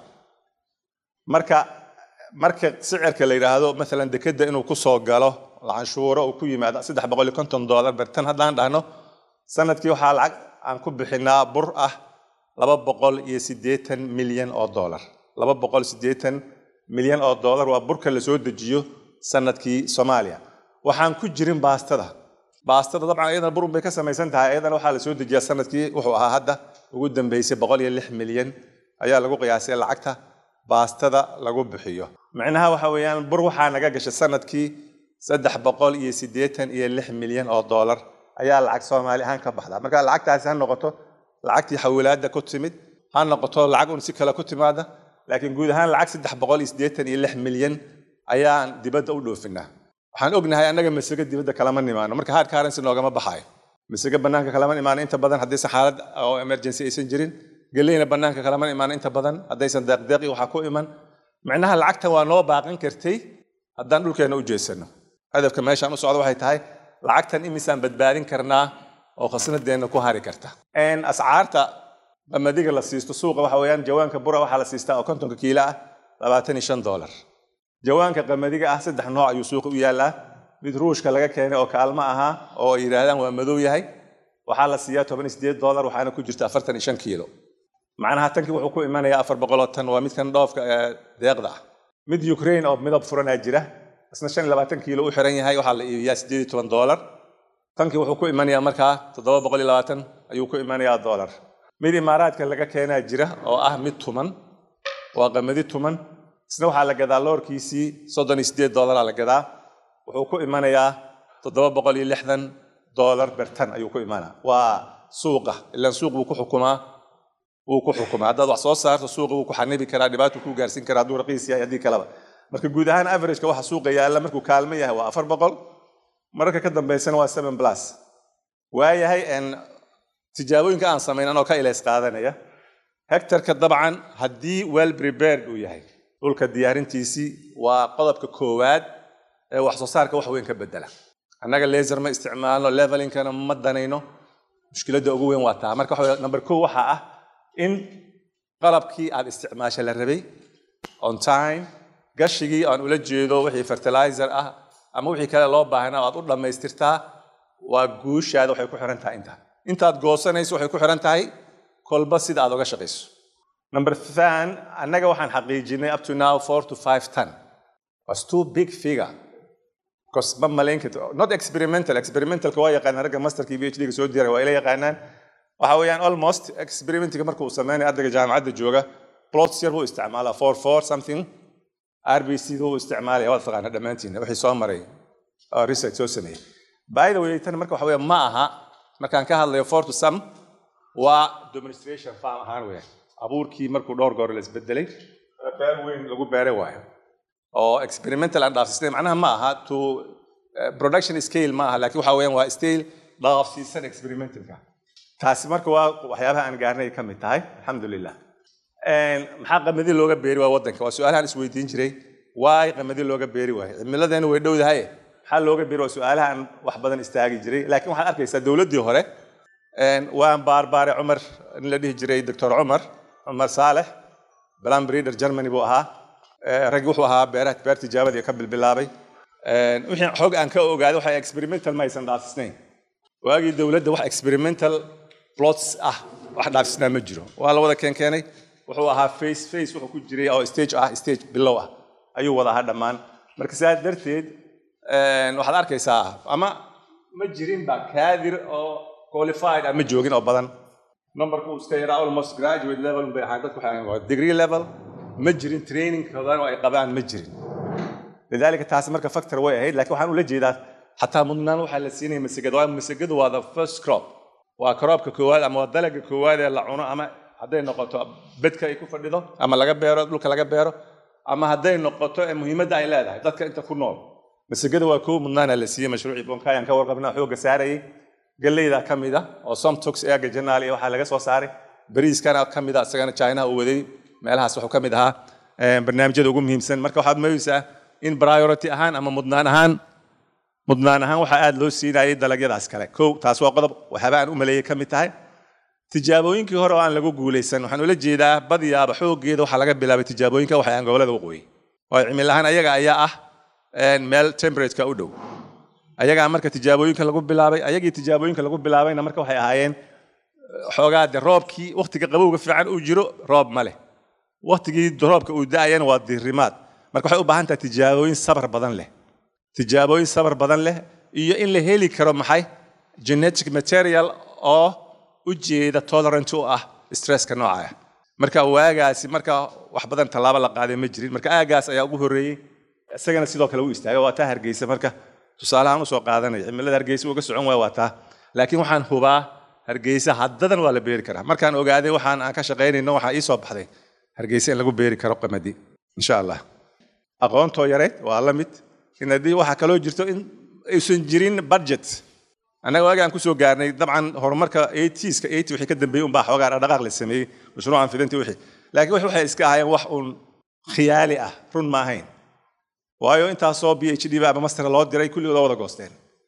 marka marka sicirka la yidhaahdo maalan dekeda inuu ku soo galo canshuuro uu ku yimaado saddex boqol iyo konton dollar bertan haddaan dhahno sanadkii waxaa lacag aan ku bixinaa bur ah laba boqol iyo siddeetan milyan oo dollar laba boqol siddeetan milyan oo dollar waa burka la soo dejiyo sanadkii soomaaliya waxaan ku jirin baastada baastada dabcan iyadana burun bay ka samaysan tahay iyadana waxaa la soo dejiyaa sanadkii wuxuu ahaa hadda ugu dambeysay boqol iyo lix milyan ayaa lagu qiyaasay lacagta baastada lagu bixiyo micnaha waxa weeyaan bur waxaa naga gashay sanadkii saddex boqol iyo siddeetan iyo lix milyan oo dollar ayaa lacag soomaali ahaan ka baxda marka lacagtaasi ha noqoto lacagtii xawilaadda ku timid ha noqoto lacag un si kale ku timaada laakiin guud ahaan lacag saddex boqol iyo siddeetan iyo lix milyan ayaan dibadda u dhoofinaa waxaan ognahay annaga masego dibadda kalama nimaano marka hard currency noogama baxaayo masego bannaanka kalama imaano inta badan haddaysan xaalad oo emergency aysan jirin geleyna bannaanka kalama imaano inta badan haddaysan deeqdeeqi waxaa ku iman micnaha lacagtan waa noo baaqan kartay haddaan dhulkeenna u jeesano hadafka meeshaan u socda waxay tahay lacagtan imisaan badbaadin karnaa oo khasnadeenna ku hari karta ascaarta qamadiga la siisto suuqa waxa weeyaan jawaanka bura waxaa la siistaa oo kontonka kiilo ah labaatan iyo shan dollar jawaanka qamadiga ah saddex nooc ayuu suuqa u yaallaa mid ruushka laga keenay oo kaalmo ahaa oo ay yidhaahdaan waa madow yahay waxaa la siiyaa toban iyo sideed dollar waxaana ku jirta afartan iyo shan kiilo macnaha tankii wuxuu ku imanayaa afar boqoloo tan waa midkan dhoofka deeqda ah mid ukraine oo midab furanaa jira isna shan iyo labaatan kiilo u xiran yahay waxaa la iibiyaa sideed iyo toban dollar tankii wuxuu ku imanayaa markaa toddoba boqol iyo labaatan ayuu ku imanayaa dollar mid imaaraadka laga keenaa jira oo ah mid tuman waa qamadi tuman isna waxaa la gadaa loorkiisii soddon iyo sideed dollaraa la gadaa wuxuu ku imanayaa toddoba boqol iyo lixdan dollar bertan ayuu ku imanaa waa suuqa ilaan suuq buu ku xukumaa wuu ku xukumaa haddaad wax soo saarto suuqa wuu ku xanibi karaa dhibaatuu ku gaarsiin karaa hadduu raqiis yahay haddii kaleba marka guud ahaan averageka waxa suuqa yaalla markuu kaalmo yahay waa afar boqol mararka ka dambeysana waa seven plus waayahay tijaabooyinka aan samayn anoo ka ilays qaadanaya hectarka dabcan haddii well prepared uu yahay dhulka diyaarintiisii waa qodobka koowaad ee wax soo saarka wax weyn ka bedela annaga laser ma isticmaalno levelinkana ma danayno mushkiladda ugu weyn waa taa marka waxa number kow waxaa ah in qalabkii aad isticmaasha la rabay on time gashigii aan ula jeedo wixii fertilizer ah ama wixii kale loo baahnaa aad u dhammaystirtaa waa guushaada waxay ku xiran tahay intaa intaad goosanayso waxay ku xiran tahay kolba sida aad uga shaqayso number than annaga waxaan xaqiijinay up to now four to five ton was too big figure because ma malayn karto not experimental experimentalka waa yaqaanaan ragga masterkii phd ga soo diray waa ila yaqaanaan waxa weeyaan almost experimentiga marka uu sameynayo ardayga jaamacadda jooga plots yar buu isticmaalaa four four something rbc buu isticmaalaya waad taqaana dhammaantiin wixii soo maray oo research soo sameeyey by the way tan marka waxa weeye ma aha markaan ka hadlayo four to some waa demonstration farm ahaan weeyaan abuurkii markuu dhowr goor la isbedelay beer weyn lagu beeray waayo oo experimental aan dhaafsiisnay macnaha ma aha to eh, production scale ma aha laakiin waxa weeyaan waa scale dhaafsiisan experimentalka taasi marka waa waxyaabaha aan gaarnay ka mid tahay alxamdulilah Een, maxaa qamadi looga beeri waa wadanka waa su-aalahaan isweydiin jiray waay qamadi looga beeri waayo cimiladeena way dhowdahay maxaa looga beeri waa su-aalahaan wax badan istaagi jiray laakiin waxaad arkaysaa dowladdii hore een, waan baarbaaray cumar in la dhihi jiray doctor cumar cumar saalex balan breeder germany buu ahaa Ee, raggi wuxuu ahaa beeraha beer tijaabadii ka bilbilaabay Een, wixii xog aan ka ogaaday waxa experimental ma aysan dhaafisnayn waagii dowladda wax experimental plots ah wax dhaafisnaa ma jiro waa la wada keenkeenay wuxuu ahaa face face wuxuu ku jiray oo stage ah stage bilow ah ayuu wada ahaa dhammaan marka sidaas darteed een, waxaad arkaysaa ama ma jirin ba kaadir oo qualified ah ma joogin oo badan numberku uu iska yaraa almost graduate level bay ahaan dadku waxay ahaayeen waa degree level ma jirin training badan oo ay qabaan ma jirin lidaalika taasi marka factor way ahayd laakiin waxaan ula jeedaa xataa mudnaan waxaa la siinaya masagada waayo masagadu waa the first crop waa croopka koowaad ama waa dalaga koowaad ee la cuno ama hadday noqoto bedka ay ku fadhido ama laga beero dhulka laga beero ama hadday noqoto ee muhiimadda ay leedahay dadka inta ku nool masagada waa kow mudnaana la siiyey mashruucii bonkayaan ka warqabnaa xoogga saarayay galleyda ka mid ah oo somtox eega janaal iyo waxaa laga soo saaray bariiskana ka mid ah isagana chinaha uu waday meelahaas wuxuu ka mid ahaa eh, barnaamijyada ugu muhiimsan marka waxaad moodaysaa in priority ahaan ama mudnaan ahaan mudnaan ahaan waxaa aad loo siinayay dalagyadaas kale kow taas waa qodob waxyaaba aan u maleeyay ka mid tahay tijaabooyinkii hore oo aan lagu guulaysan waxaan ula jeedaa badiyaaba xooggeeda waxaa laga bilaabay tijaabooyinka waxay aan gobolada waqooyi waayo cimil ahaan ayaga ayaa ah een, meel temperatureka u dhow ayagaa marka tijaabooyinka lagu bilaabay ayagii tijaabooyinka lagu bilaabayna marka waxay ahaayeen xoogaa de roobkii waktiga qabowga fiican uu jiro roob ma leh waktigii roobka uu da-ayana waa diirimaad marka waxay u baahan tahay tijaabooyin sabar badan leh tijaabooyin sabar badan leh iyo in la heli karo maxay genetic material oo u jeeda tolerant u ah stresska nooca ah marka waagaasi marka wax badan tallaabo la qaaday ma jirin marka aagaas ayaa ugu horreeyey isagana sidoo kale u istaagay waa taa hargeysa marka tusaalahaan usoo qaadanaya cimilada hargeysa uga socon waaya waa taa laakiin waxaan hubaa hargeysa haddadan waa la beeri karaa markaan ogaaday waxaan aan ka shaqaynayno waxaa ii soo baxday hargeysa in lagu beeri karo qamadi insha allah aqoontoo yareed waa la mid in haddii waxaa kaloo jirto in aysan jirin budget annaga waagi aan kusoo gaarnay dabcan horumarka 80ska 80 wixii ka dambeeyey unbaa xoogaa dhaqdhaqaaq la sameeyey mashruucan fidintii wixii laakiin wixii waxay iska ahaayeen wax uun khiyaali ah run ma ahayn waayo intaasoo b h d ba ama master loo diray kulligood waa wada goosteen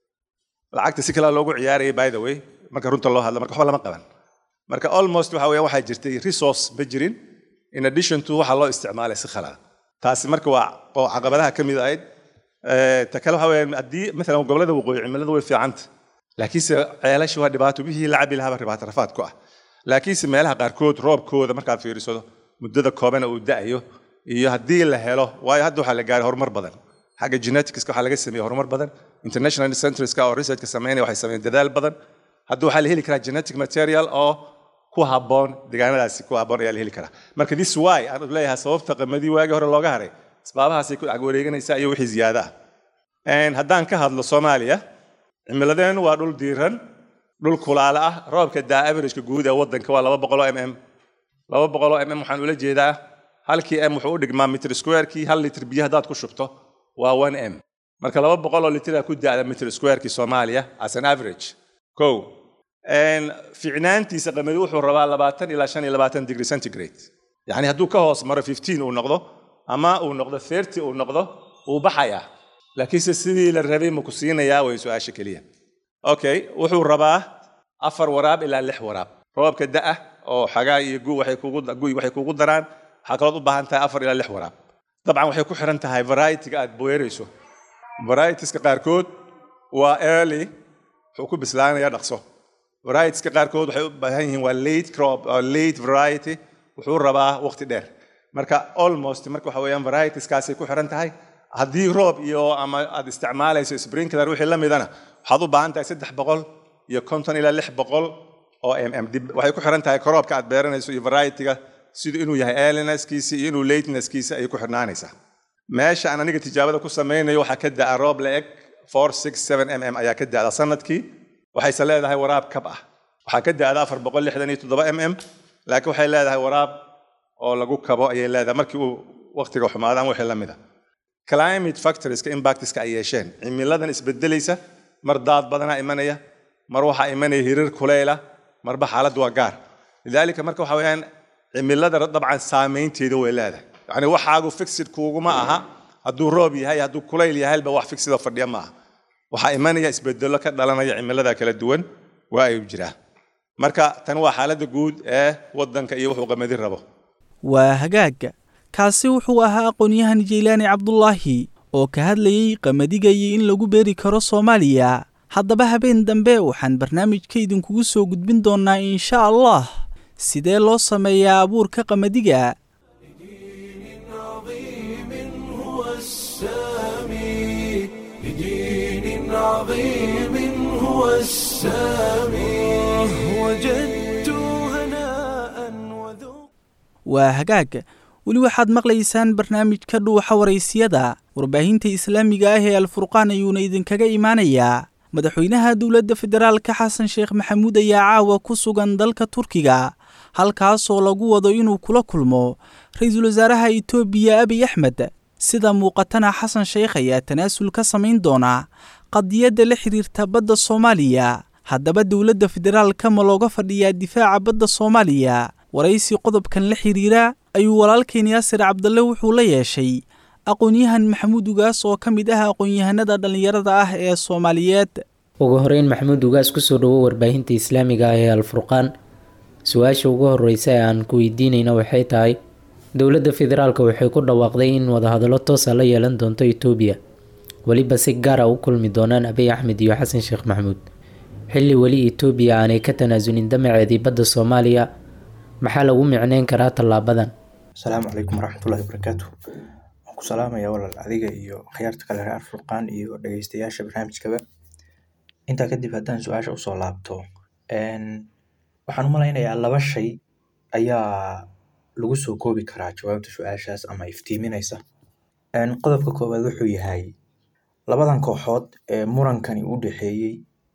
lacagta si kale loogu ciyaarayay by the way marka runta loo hadlo marka waxba lama qaban marka almost waxa weeyaan waxaa jirtay resource ma jirin in addition to waxa loo isticmaalay si khalada taasi marka waa oo caqabadaha ka mid ahayd Eh, ta kale waxa weeyaan haddii maalan gobollada waqooyi cimiladu way fiicanta laakiinse ceelasha waa dhibaato wixii la cabi lahaaba dhibaato rafaad ku ah laakiinse meelaha qaarkood roobkooda markaad fiiriso muddada koobana uu da'ayo iyo haddii la helo waayo hadda waxaa la gaaray horumar badan xagga geneticska waxaa laga sameeyey horumar badan international centreska oo researchka sameynaya waxay sameeyeen dadaal badan hadda waxaa la heli karaa genetic material oo ku habboon deegaanadaasi ku habboon ayaa la heli karaa marka this why aan leeyahay sababta qamadii waagii hore looga haray asbaabahaasay ku agwareeganaysaa iyo wixii ziyaada ah Een, haddaan ka hadlo soomaaliya cimiladeenu waa dhul diiran dhul kulaala ah roobka daa averageka guud ee waddanka waa laba boqoloo mm laba boqoloo mm waxaan ula jeedaa halkii m wuxuu u dhigmaa mitr squarekii hal litr biyo haddaad ku shubto waa one m marka laba boqoloo litraa ku daada mitr squarekii soomaaliya as an average kow Een, fiicnaantiisa qamadi wuxuu rabaa labaatan ilaa shan iyo labaatan degree centigrade yacni hadduu ka hoos maro 15 uu noqdo ama uu noqdo 30 uu noqdo wuu baxayaa laakiinse sidii la rabay ma ku siinayaa way su-aasha keliya okay wuxuu rabaa afar waraab ilaa lix waraab roobka da'a oo xagaa iyo gu waxay kugu guy waxay kugu daraan waxaa kalood u baahan tahay afar ilaa lix waraab dabcan waxay ku xiran tahay variety-ga aad beerayso varietieska qaarkood waa early wuxuu ku bislaanayaa dhaqso varietieska qaarkood waxay u baahan yihiin waa late crop or late variety wuxuu rabaa waqti dheer marka almost marka waxa weeyaan varietieskaasay ku xiran tahay haddii roob iyo ama aad isticmaalayso sprinkler wixii la midana waxaad u baahan tahay saddex boqol iyo konton ilaa lix boqol oo mm dib waxay ku xiran tahay kroobka aad beeranayso iyo variety-ga siduu inuu yahay earlinesskiisa iyo inuu latenesskiisa ayay ku xirnaanaysaa meesha aan aniga tijaabada ku samaynayo waxaa ka da'a roob la eg four six seven mm ayaa ka da'da sanadkii waxayse leedahay waraab kab ah waxaa ka da'da afar boqol lixdan iyo toddoba mm laakiin waxay leedahay waraab oo lagu kabo ayay leedahay markii uu waqtiga xumaado ama wixii la mid a climate factorieska impactiska ay yeesheen cimiladan isbedelaysa mar daad badanaa imanaya mar waxaa imanaya hirir kuleyla marba xaaladdu waa gaar lidaalika marka waxa weeyaan cimilada dabcan saameynteeda way leedahay yacni waxaagu fixid kuuguma aha hadduu roob yahay hadduu kulayl yahayba wax fixidoo fadhiya ma aha waxaa imanaya isbedelo ka dhalanaya cimilada kala duwan waa ayuu jiraa marka tan waa xaaladda guud ee waddanka iyo wuxuu qamadin rabo waa hagaaga kaasi wuxuu ahaa aqoon-yahan jeylaani cabdulaahi oo ka hadlayey qamadiga iyo in lagu beeri karo soomaaliya haddaba habeen dambe waxaan barnaamijka idinkugu soo gudbin doonnaa insha allah sidee loo sameeyaa abuurka qamadiga waa hagaag weli waxaad maqlaysaan barnaamijka dhuuxa waraysiyada warbaahinta islaamiga ah ee alfurqaan ayuuna idinkaga imaanayaa madaxweynaha dowladda federaalka xasan sheekh maxamuud ayaa caawa ku sugan dalka turkiga halkaasoo lagu wado inuu kula kulmo ra-iisul wasaaraha itoobiya abiy axmed sida muuqatana xasan sheekh ayaa tanaasul ka samayn doona qadiyadda la xidhiirta badda soomaaliya haddaba dowladda federaalka ma looga fadhiyaa difaaca badda soomaaliya waraysi qodobkan la xidhiira ayuu walaalkeen yaasir cabdalle wuxuu la yeeshay aqoon-yahan maxamuud ugaas oo ka mid ah aqoon-yahanada dhallinyarada ah ee soomaaliyeed ugu horeyn maxamuud ugaas kusoo dhawo warbaahinta islaamiga ah ee alfurqaan su-aasha ugu horeysa ee aan ku weydiinayna waxay tahay dowladda federaalk waxay ku dhawaaqday in wadahadallo toosa la yeelan doonto itoobiya weliba si gaara u kulmi doonaan abiy axmed iyo xasan sheekh maxamuud xilli weli itoobiya aanay ka tanaasulin damaceedii badda soomaaliya maxaa lagu micneyn karaa tallaabadan asalaamu calaykum waraxmatullahi wabarakaatu waan ku salaamaya walaal adiga iyo khiyaarta kale reer furqaan iyo dhageystayaasha barnaamijkaba intaa kadib haddaan su-aasha usoo laabto waxaan u malaynayaa laba shay ayaa lagu soo koobi karaa jawaabta su-aashaas ama iftiiminaysa qodobka koowaad wuxuu yahay labadan kooxood ee murankani u dhexeeyey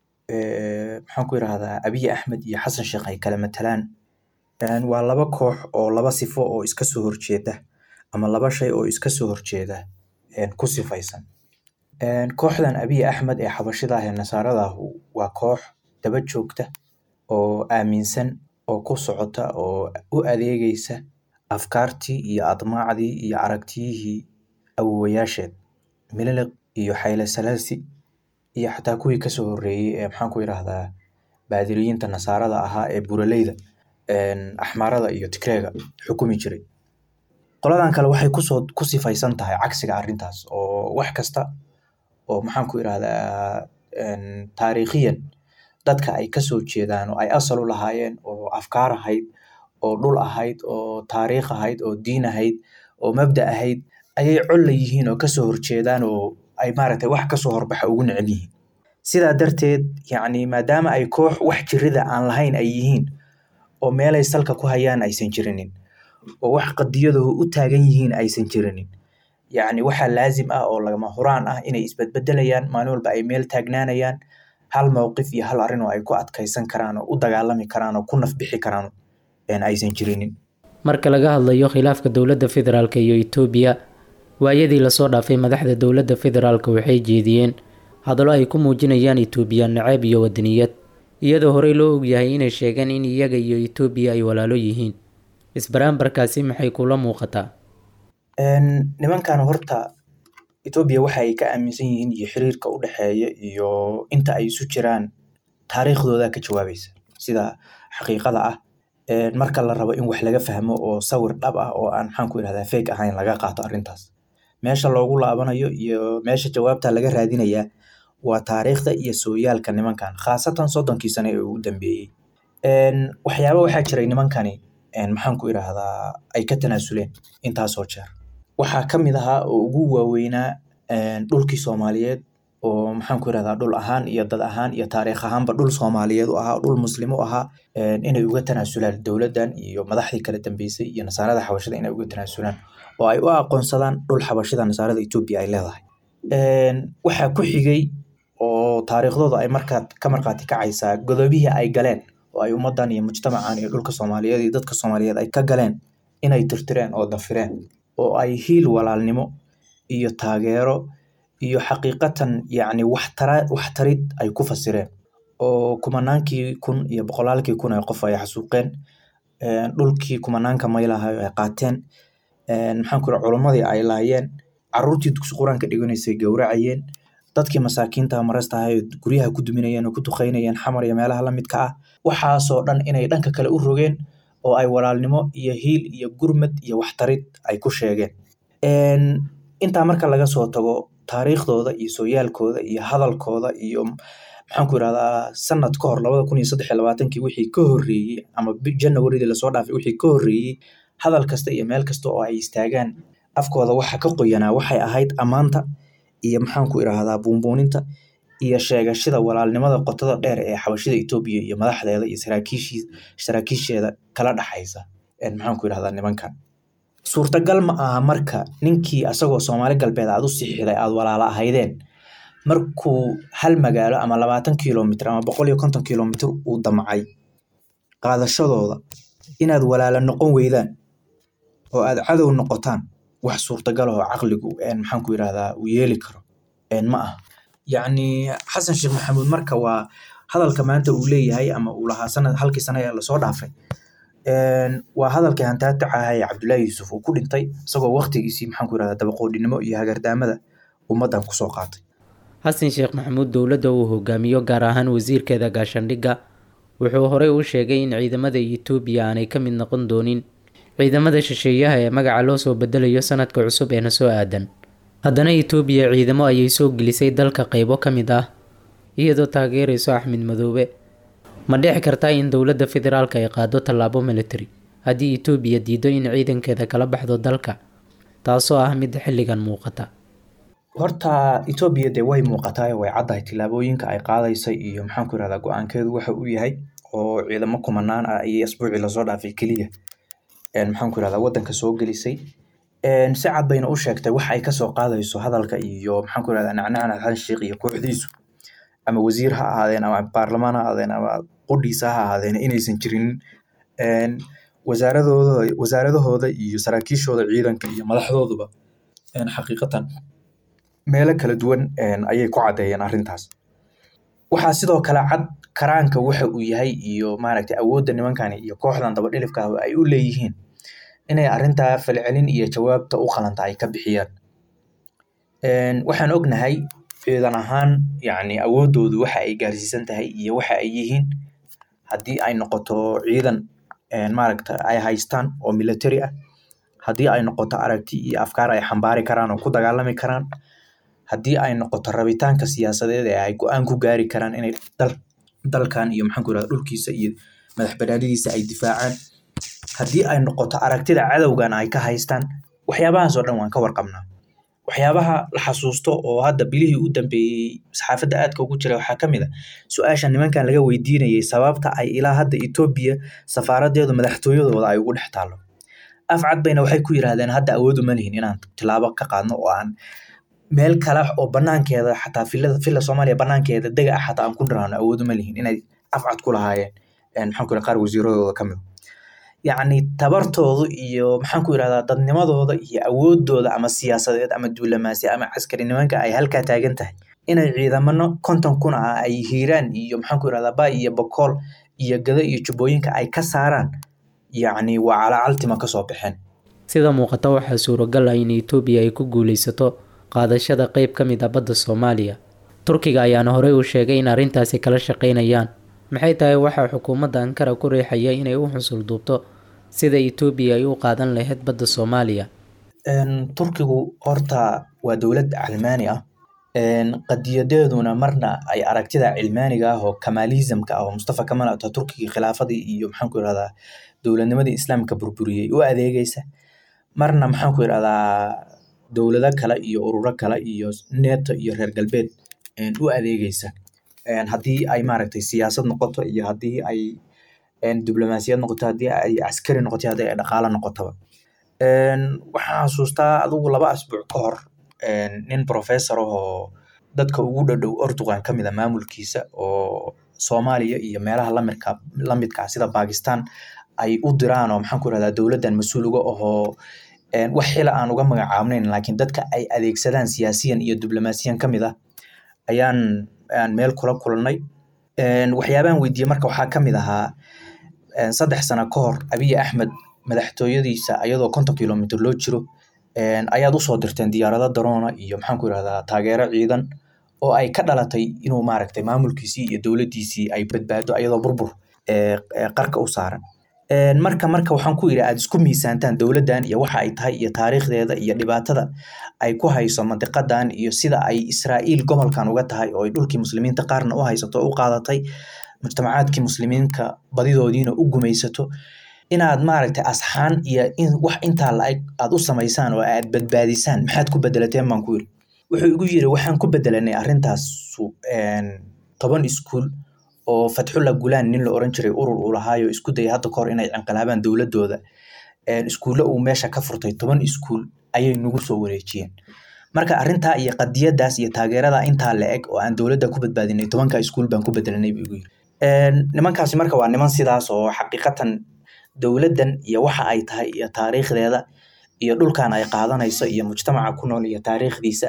maxaan ku yidhaahdaa abiy axmed iyo xasan sheekh ay kala matalaan waa laba koox oo laba sifo oo iska soo horjeeda ama laba shay oo iska soo horjeeda ku sifaysan kooxdan abiy axmed ee xabashida ah ee nasaaradahu waa koox daba joogta oo aaminsan oo ku socota oo u adeegeysa afkaartii iyo admaacdii iyo aragtiyihii awowayaasheed mililiq iyo xayle salaasi iyo xataa kuwii kasoo horeeyey ee maxaan ku yidhaahdaa baadiriyiinta nasaarada ahaa ee buraleyda axmaarada iyo tigreega xukumi jiray qoladan kale waxay kusoo ku sifaysan tahay cagsiga arrintaas oo wax kasta oo maxaan ku idhahdaa taariikhiyan dadka ay kasoo jeedaan oo ay asal u lahaayeen oo afkaar ahayd oo dhul ahayd oo taariikh ahayd oo diin ahayd oo mabda ahayd ayay col la yihiin oo kasoo horjeedaan oo ay maaragtay wax kasoo horbaxa ugu necel yihiin sidaa darteed yacni maadaama ay koox wax jirida aan lahayn ay yihiin oo meelay salka ku hayaan aysan jirinin oo wax qadiyadahu u taagan yihiin aysan jirinin yacni waxaa laazim ah oo lagama huraan ah inay isbedbedelayaan maalin walba ay meel taagnaanayaan hal mowqif iyo hal arrin oo ay ku adkaysan karaan oo u dagaalami karaan oo ku nafbixi karaan aysan jirinin marka laga hadlayo khilaafka dowladda federaalk iyo itoobiya waayadii lasoo dhaafay madaxda dowladda federaalk waxay jeediyeen hadallo ay ku muujinayaan itoobiya naceeb iyo wadaniyad iyadoo horey loo ogyahay inay sheegeen in iyaga iyo itoobiya ay walaalo yihiin isbaraambarkaasi maxay kula muuqataa nimankan horta etoobiya waxa ay ka aaminsan yihiin iyo xiriirka u dhexeeya iyo inta ay isu jiraan taariikhdooda ka jawaabaysa sida xaqiiqada ah marka la rabo in wax laga fahmo oo sawir dhab ah oo aan maxaan ku idhahdaa feeg ahayn laga qaato arrintaas meesha loogu laabanayo iyo meesha jawaabta laga raadinayaa waa taariikhda iyo sooyaalka nimankan khaasatan soddonkii sane ee ugu dambeeyey waxyaaba waxaa jiray nimankani maxaan ku idhaahdaa ay ka tanaasuleen intaasoo jeer waxaa ka mid ahaa oo ugu waaweynaa dhulkii soomaaliyeed oo maxaan ku idhahdaa dhul ahaan iyo dad ahaan iyo taariikh ahaanba dhul soomaaliyeed u ahaa dhul muslim u ahaa inay uga tanaasulaan dowladdan iyo madaxdii kala dambeysay iyo nasaarada xabashada inay uga tanaasulaan oo ay u aqoonsadaan dhul xabashida nasaarada etoobiya ay leedahay waxaa ku xigay oo taariikhdooda ay markaa ka markhaati kacaysaa godobihii ay galeen oo ay ummadan iyo mujtamacan iyo dhulka soomaaliyeed iyo dadka soomaaliyeed ay ka galeen inay tirtireen oo dafireen oo ay hiil walaalnimo iyo taageero iyo xaqiiqatan yacni waxtara waxtarid ay ku fasireen oo kumanaankii kun iyo boqolaalkii kun ee qof ay xasuuqeen dhulkii kumanaanka maylaha ay qaateen maxaan ku culimmadii ay laayeen caruurtii dugsi qur-aanka dhiganaysay gowracayeen dadkii masaakiinta marasta ahay guryaha ku duminayeen oo ku duqeynayeen xamar iyo meelaha la midka ah waxaasoo dhan inay dhanka kale u rogeen oo ay walaalnimo iyo hiil iyo gurmad iyo waxtarid ay ku sheegeen intaa marka laga soo tago taariikhdooda iyo sooyaalkooda iyo hadalkooda iyo maxaan ku irahdaa sanad ka hor labada kun iyo saddex iyo labaatankii wixii ka horreeyey ama janawaridii lasoo dhaafay wixii ka horreeyey hadal kasta iyo meel kasta oo ay istaagaan afkooda waxa ka qoyanaa waxay ahayd ammaanta iyo maxaan ku irahdaa buunbuuninta iyo sheegashada walaalnimada qotada dheer ee xabashida etoobiya iyo madaxdeeda iyo saraakiishii saraakiisheeda kala dhaxaysa maxaan ku irahdaa nimankan suurtagal ma aha marka ninkii asagoo soomaali galbeed aad u sixiday aad walaalo ahaydeen markuu hal magaalo ama labaatan kilomitr ama boqol iyo konton kilomitr uu damcay qaadashadooda inaad walaalo noqon weydaan oo aad cadow noqotaan wax suurtagal oo caqligu maxaan ku irahdaa uu yeeli karo ma aha yacni xasan sheekh maxamuud marka waa hadalka maanta uu leeyahay ama uu lahaa sanad halkii sana ee lasoo dhaafay waa hadalkii hantaataca aha ee cabdullaahi yuusuf uu ku dhintay isagoo waqtigiisii maxaan ku irahdaa dabaqoodhinimo iyo hagardaamada ummaddan kusoo qaatay xasan sheekh maxamuud dowladda uu hogaamiyo gaar ahaan wasiirkeeda gaashandhigga wuxuu horey u sheegay in ciidamada etoobiya aanay ka mid noqon doonin ciidamada shisheeyaha ee magaca loo soo bedelayo sanadka cusub ee na soo aadan haddana etoobiya ciidamo ayay soo gelisay dalka qeybo ka mid ah iyadoo taageerayso axmed madoobe ma dhici kartaa in dowladda federaalka ay qaado tallaabo military haddii etoobiya diido in ciidankeeda kala baxdo dalka taasoo ah mid xilligan muuqata horta etoobiya dee way muuqataa way caddahay tillaabooyinka ay qaadaysay iyo maxaan ku irahdaa go-aankeedu waxa uu yahay oo ciidamo kumanaan ah ayay asbuucii lasoo dhaafay keliya maxaan ku irahdaa waddanka soo gelisay si cad bayna u sheegtay wax ay kasoo qaadayso hadalka iyo maxaan ku irahdaa nacnacna xasan sheekh iyo kooxdiisu ama wasiir ha ahaadeen ama baarlamaan ha ahaadeen ama qudhiisa ha ahaadeen inaysan jirin wasaaradooda wasaaradahooda iyo saraakiishooda ciidanka iyo madaxdooduba xaqiiqatan meelo kala duwan ayay ku caddeeyeen arrintaas waxaa sidoo kale cad karaanka waxa uu yahay iyo maaragtay awoodda nimankani iyo kooxdan dabadhilifka ah ay u leeyihiin inay arrintaa falcelin iyo jawaabta u qalanta ay ka bixiyaan waxaan ognahay ciidan ahaan yacni awooddoodu waxa ay gaarsiisan tahay iyo waxa ay yihiin haddii ay noqoto ciidan maaragta ay haystaan oo military ah haddii ay noqoto aragti iyo afkaar ay xambaari karaan oo ku dagaalami karaan haddii ay noqoto rabitaanka siyaasadeed ee ay go-aan ku gaari karaan inay dal dalkan iyo maxaan ku irahda dhulkiisa iyo madax banaanidiisa ay difaacaan haddii ay noqoto aragtida cadowgan ay ka haystaan waxyaabahaas oo dhan waan ka warqabnaa waxyaabaha la xasuusto oo hadda bilihii u dambeeyey saxaafadda aadka ugu jira waxaa ka mid a su-aasha nimankan laga weydiinayay sababta ay ilaa hadda etoobiya safaaradeedu madaxtooyadooda ay ugu dhex taallo afcad bayna waxay ku yiraahdeen hadda awood uma lihin inaan tilaabo ka qaadno oo aan meel kale oo banaankeeda xataa filada fila soomaaliya banaankeeda dega ah xataa aan ku dhiraano awood uma lihin inay afcad ku lahaayeen maxaan ku qaar wasiiradooda ka mid yacni tabartoodu iyo maxaan ku irahdaa dadnimadooda iyo awoodooda ama siyaasadeed ama duulamaasi ama caskari nimanka ay halkaa taagan tahay inay ciidamano konton kun ah ay hiiraan iyo maxaan ku irahdaa bay iyo bokool iyo gado iyo jubbooyinka ay ka saaraan yacni waa calacaltima kasoo baxeen sida muuqata waxaa suuragal ah in etoobiya ay ku guuleysato qaadashada qeyb ka mid a badda soomaaliya turkiga ayaana horey u sheegay in arrintaasi kala shaqeynayaan maxay tahay waxaa xukuumadda ankara ku riixaya inay u xusul duubto sida etoobiya ay u qaadan lahayd badda soomaaliya turkigu horta waa dowlad calmaani ah qadiyadeeduna marna ay aragtida cilmaaniga ah oo kamaalismka ah oo mustafa kamal ataturkigii khilaafadii iyo maxaan ku irahdaa dowladnimadii islaamka burburiyey u adeegeysa marna maxaan ku irahdaa dowlado kale iyo ururo kale iyo neto iyo reer galbeed u adeegeysa haddii ay maaragtay siyaasad noqoto iyo haddii ay diblomaasiyad noqoto haddii ay caskari noqoto haddii ay dhaqaalo noqotoba waxaan xasuustaa adigu laba asbuuc ka hor nin professor ahoo dadka ugu dhadhow ortugan ka mid a maamulkiisa oo soomaaliya iyo meelaha lamidka lamidka ah sida bakistan ay u diraan oo maxaan ku irahdaa dowladdan mas-uul uga ahoo wax xila aan uga magacaabnayn laakiin dadka ay adeegsadaan siyaasiyan iyo diblomaasiyan ka mid ah ayaan aan meel kula kulannay waxyaabahan weydiiyey marka waxaa ka mid ahaa saddex sano ka hor abiy axmed madaxtooyadiisa ayadoo konton kilomitr loo jiro ayaad usoo dirteen diyaarado daroona iyo maxaan ku irahdaa taageero ciidan oo ay ka dhalatay inuu maaragtay maamulkiisii iyo dowladdiisii ay badbaado ayadoo burbur qarka u saaran marka marka waxaan ku yidhi aad isku miisaantaan dowladdan iyo waxa ay tahay iyo taariikhdeeda iyo dhibaatada ay ku hayso mandiqadan iyo sida ay israa'iil gobolkan uga tahay oo ay dhulkii muslimiinta qaarna u haysato o u qaadatay mujtamacaadkii muslimiinka badidoodiina u gumaysato inaad maaragtay asxaan iyo in wax intaa la-eg aad u samaysaan oo aad badbaadisaan maxaad ku bedelateen baan ku yidhi wuxuu igu yidhi waxaan ku bedelanay arrintaas toban iskuul oo fatxulla gulaan nin la oran jiray urur uu lahaayo isku dayay hadda kahor inay cinqilaabaan dowladooda iskuulle uu meesha ka furtay toban iskuul ayay nagu soo wareejiyeen marka arrintaa iyo qadiyadaas iyo taageerada intaa la eg oo aan dowladda ku badbaadinay tobanka iskuul baan ku bedelanay buu igu yiri nimankaasi marka waa niman sidaas oo xaqiiqatan dowladdan iyo waxa ay tahay iyo taariikhdeeda iyo dhulkan ay qaadanayso iyo mujtamaca ku nool iyo taariikhdiisa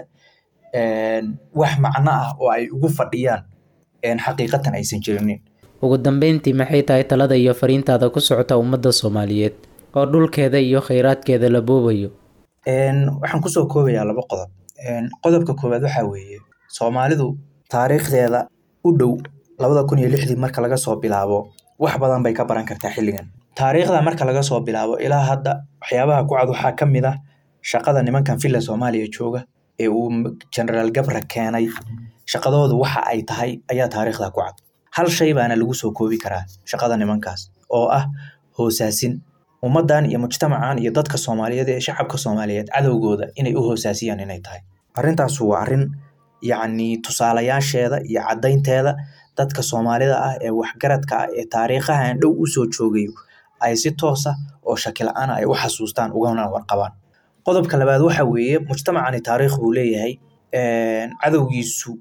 wax macno ah oo ay ugu fadhiyaan xaqiiqatan aysan jirinin ugu dambeyntii maxay tahay talada iyo fariintaada ku socota ummadda soomaaliyeed oo dhulkeeda iyo kheyraadkeeda la boobayo waxaan kusoo koobayaa laba qodob qodobka koowaad waxaa weeye soomaalidu taariikhdeeda u dhow labada kun iyo lixdii marka laga soo bilaabo wax badan bay ka baran kartaa xilligan taariikhda marka laga soo bilaabo ilaa hadda waxyaabaha ku cad waxaa ka mid ah shaqada nimankan villa soomaaliya jooga ee uu generaal gabra keenay shaqadoodu waxa ay tahay ayaa taariikhda ku cad hal shay baana lagu soo koobi karaa shaqada nimankaas oo ah hoosaasin ummaddan iyo mujtamacan iyo dadka soomaaliyeed ee shacabka soomaaliyeed cadowgooda inay u hoosaasiyaan inay tahay arrintaasu waa arrin yacni tusaalayaasheeda iyo caddaynteeda dadka soomaalida ah ee waxgaradka ah ee taariikhahan dhow usoo joogayo ay si toosa oo shaki la-aana ay u xasuustaan ugana warqabaan qodobka labaad waxa weeye mujtamacani taariikh buu leeyahay cadowgiisu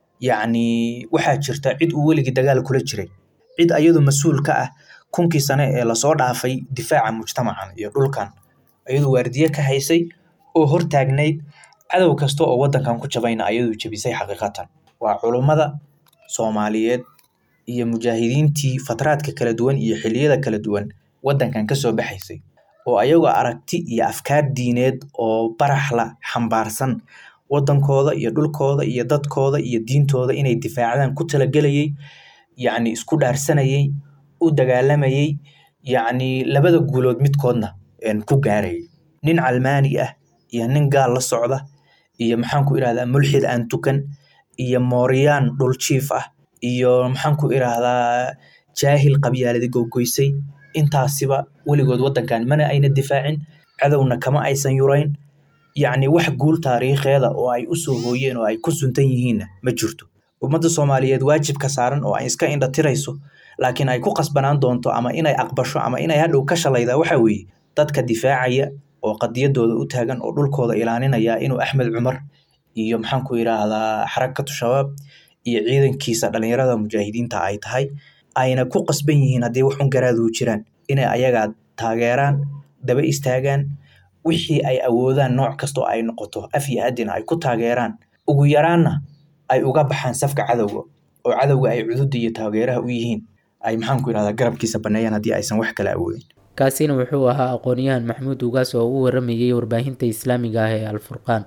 yacni waxaa jirta cid uu weligii dagaal kula jiray cid ayadu mas-uul ka ah kunkii sane ee lasoo dhaafay difaaca mujtamacan iyo dhulkan ayadu waardiye ka haysay oo hortaagnayd cadow kasta oo waddankan ku jabayna ayadu jebisay xaqiiqatan waa culummada soomaaliyeed iyo mujaahidiintii fatraadka kala duwan iyo xiliyada kala duwan waddankan kasoo baxaysay oo ayagoo aragti iyo afkaar diineed oo baraxla xambaarsan waddankooda iyo dhulkooda iyo dadkooda iyo diintooda inay difaacdaan ku talagelayay yacni isku dhaarsanayay u dagaalamayay yacni labada guulood midkoodna ku gaarayay nin calmaani ah iyo nin gaal la socda iyo maxaan ku irahdaa mulxid aan tukan iyo mooryaan dhul jiif ah iyo maxaan ku irahdaa jaahil qabyaaladi gogoysay intaasiba weligood waddankan mana ayna difaacin cadowna kama aysan yurayn yacni wax guul taariikheeda oo ay u soo hooyeen oo ay ku suntan yihiinna ma jirto ummadda soomaaliyeed waajibka saaran oo ay iska indha tirayso laakiin ay ku qasbanaan doonto ama inay aqbasho ama inay hadhow ka shalaydaa waxa weeye dadka difaacaya oo qadiyadooda u taagan oo dhulkooda ilaalinaya inuu axmed cumar iyo maxaan ku yidhaahdaa xarakatu shabaab iyo ciidankiisa dhalinyarada mujaahidiinta ay tahay ayna ku qasban yihiin haddii waxun garaaduu jiraan inay ayagaa taageeraan daba istaagaan wixii ay awoodaan nooc kastoo ay noqoto af iyo adina ay ku taageeraan ugu yaraanna ay uga baxaan safka cadowga oo cadowga ay cududa iyo taageeraha u yihiin ay maxaan ku yidhahdaa garabkiisa baneeyaan haddii aysan wax kale awoodin kaasina wuxuu ahaa aqoon-yahan maxamuud ugaas oo u waramayay warbaahinta islaamiga ah ee alfurqaan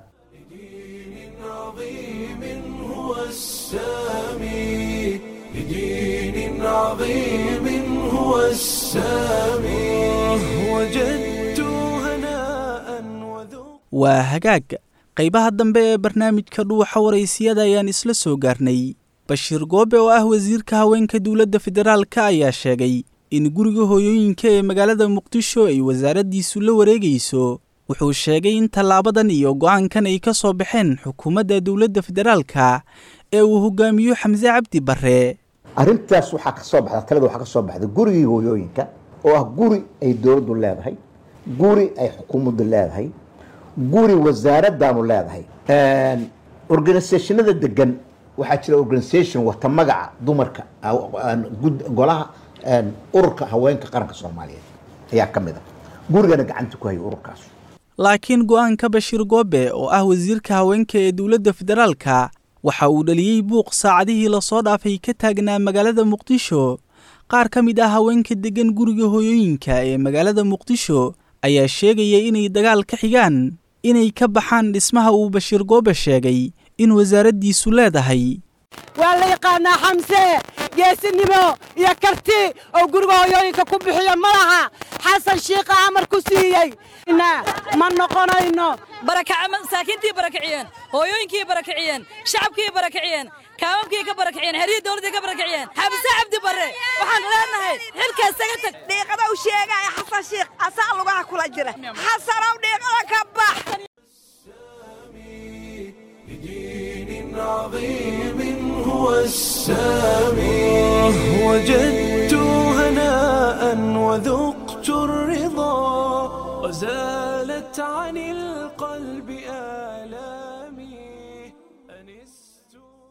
لدين عظيم هو السامي وجدت هناء وذوق waa hagaag qaybaha dambe ee barnaamijka dhuuxa waraysiyada ayaan isla soo gaarnay bashiir goobe oo ah wasiirka haweenka dowladda federaalka ayaa sheegay in guriga hooyooyinka ee magaalada muqdisho ay wasaaraddiisu la wareegayso wuxuu sheegay in tallaabadan iyo go'aankan ay ka soo baxeen xukuumadda dowladda federaalka ee uu hogaamiyo xamse cabdi barre arrintaas waxaa ka soo baxda talada waxaa ka soo baxda gurigii hooyooyinka oo ah guri ay dowladdu leedahay guri ay xukuumaddu leedahay guri wasaaradaanu leedahay organisationada degan waxaa jira organisation wata magaca dumarka golaha ururka haweenka qaranka soomaaliyeed ayaa ka mid a gurigana gacanta ku haya ururkaas laakiin go-aanka bashiir goobe oo ah wasiirka haweenka ee dowladda federaalka waxa uu dhaliyey buuq saacadihii lasoo dhaafay ka taagnaa magaalada muqdisho qaar ka mid ah haweenka deggan guriga hooyooyinka ee magaalada muqdisho ayaa sheegaya inay dagaal ka xigaan inay ka baxaan dhismaha uu bashiir goobe sheegay in wasaaraddiisu leedahay waa la yaqaanaa xamse geesinimo iyo karti oo guriga hooyooyinka ku bixiyo ma laha xasan shiikha amar ku siiyey ma noqonayno masaakiintii barakiciyeen hooyooyinkii barakiciyeen shacabkii barakiciyeen kaamamkii ka barakiciyeen xeryihii dowladdii ka barakiciyeen xabse cabdi barre waxaan leenahay xilkaas taga tag dhiiqada u sheegaya xasan shiikh asaa lugaha kula jira xasanow dhiiqada ka bax بدين عظيم هو السامي وجدت هناء وذقت الرضا وزالت عن القلب آلامي أنست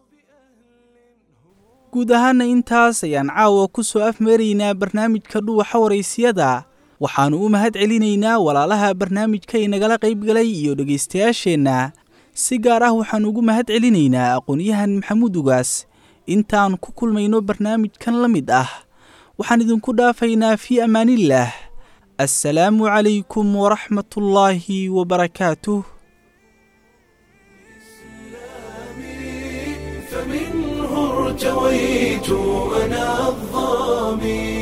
guud ahaana intaas ayaan caawa ku soo afmeeraynaa barnaamijka dhuwaxa waraysiyada waxaannu u mahad celinaynaa walaalaha barnaamijka inagala qaybgalay iyo dhegaystayaasheenna si gaar ah waxaan ugu mahad celinaynaa aqoon-yahan maxamuud ugaas intaan ku kulmayno barnaamijkan la mid ah waxaan idinku dhaafaynaa fii ammaanillaah assalaamu calaykum waraxmatullaahi wabarakaatuh فمنه ارتويت أنا الظامي